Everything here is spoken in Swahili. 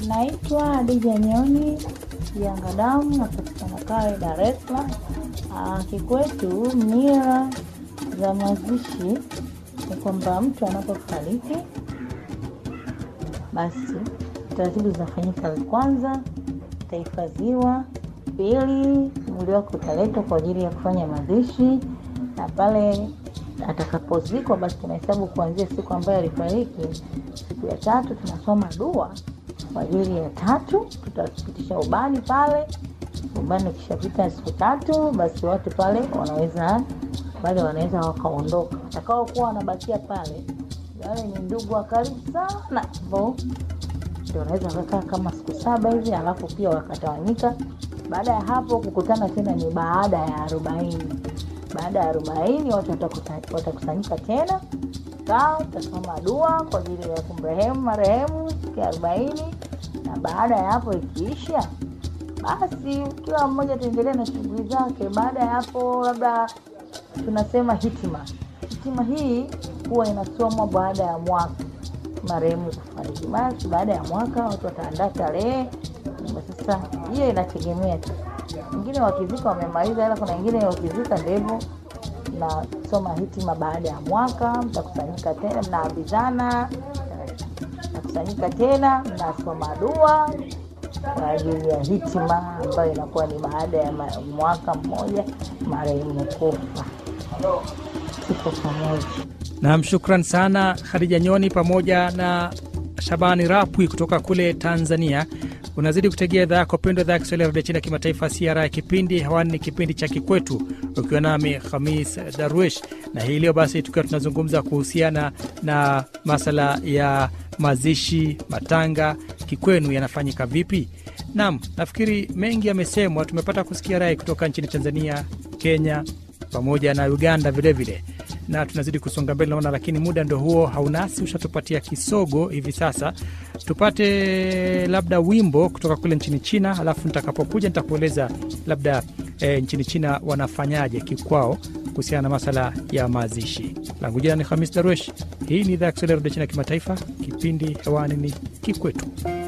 Naitwa Adija Nyoni Yangadamu, napatikana Kawe, Dar es Salaam. Ah, Kikwetu mila za mazishi ni kwamba mtu anapofariki, basi taratibu zinafanyika. Kwanza utahifadhiwa, pili mwili wake utaletwa kwa ajili ya kufanya mazishi, na pale atakapozikwa, basi tunahesabu kuanzia siku ambayo alifariki. Siku ya tatu tunasoma dua kwa ajili ya tatu, tutapitisha ubani pale. Ubani ukishapita siku tatu, basi watu pale wanaweza pale wanaweza wakaondoka. Watakaokuwa wanabakia pale, wale ni ndugu wa karibu sana, ambao ndio wanaweza wakakaa kama siku saba hivi, alafu pia wakatawanyika. Baada ya hapo kukutana tena ni baada ya arobaini. Baada ya arobaini watu watakusa- watakusanyika tena kaa, utasoma dua kwa ajili ya kumrehemu marehemu siku ya arobaini, na baada ya hapo ikiisha, basi kila mmoja ataendelea na shughuli zake. Baada ya hapo, labda tunasema hitima. Hitima hii huwa inasomwa baada ya mwaka marehemu kufariki. Basi baada ya mwaka watu wataandaa tarehe. Sasa hiyo inategemea tu, wengine wakizika wamemaliza, ila kuna wengine wakizika ndio hivyo nasoma hitima baada ya mwaka, mtakusanyika tena, mnaambizana, mnakusanyika tena, mnasoma dua kwa ajili ya hitima ambayo inakuwa ni baada ya ma- mwaka mmoja marehemu kufa. Tuko pamoja. Nam, shukran sana Khadija Nyoni pamoja na Shabani Rapwi kutoka kule Tanzania. Unazidi kutegea idhaa yako pendwa, idhaa ya Kiswahili ya redio China kimataifa CRI ya kipindi hewani ni kipindi cha Kikwetu, ukiwa nami Khamis Darwish, na hii leo basi tukiwa tunazungumza kuhusiana na masala ya mazishi, matanga kikwenu yanafanyika vipi? Nam, nafikiri mengi yamesemwa. Tumepata kusikia rai kutoka nchini Tanzania, Kenya pamoja na Uganda vilevile vile. na tunazidi kusonga mbele naona, lakini muda ndo huo haunasi, ushatupatia kisogo hivi sasa. Tupate labda wimbo kutoka kule nchini China, alafu nitakapokuja nitakueleza labda e, nchini China wanafanyaje kikwao kuhusiana na masala ya mazishi. Langu jina ni Hamis Darwesh. Hii ni idhaa ya Kiswahili ya redio China kimataifa, kipindi hewani ni Kikwetu.